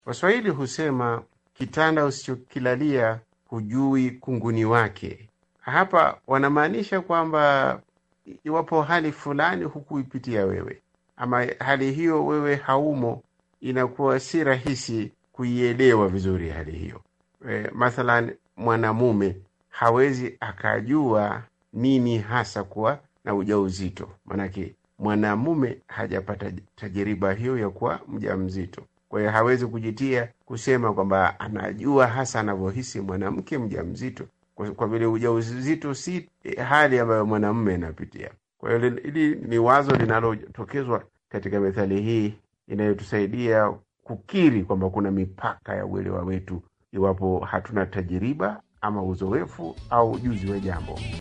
Waswahili husema kitanda usichokilalia hujui kunguni wake. Hapa wanamaanisha kwamba iwapo hali fulani hukuipitia wewe ama hali hiyo wewe haumo, inakuwa si rahisi kuielewa vizuri hali hiyo. E, mathalan mwanamume hawezi akajua nini hasa kuwa na ujauzito, maanake mwanamume hajapata tajiriba hiyo ya kuwa mjamzito. Kwa hiyo hawezi kujitia kusema kwamba anajua hasa anavyohisi mwanamke mjamzito, kwa, kwa vile ujauzito si hali ambayo mwanamume anapitia. Kwa hiyo hili ni wazo linalotokezwa katika methali hii inayotusaidia kukiri kwamba kuna mipaka ya uelewa wetu iwapo hatuna tajiriba ama uzoefu au ujuzi wa jambo.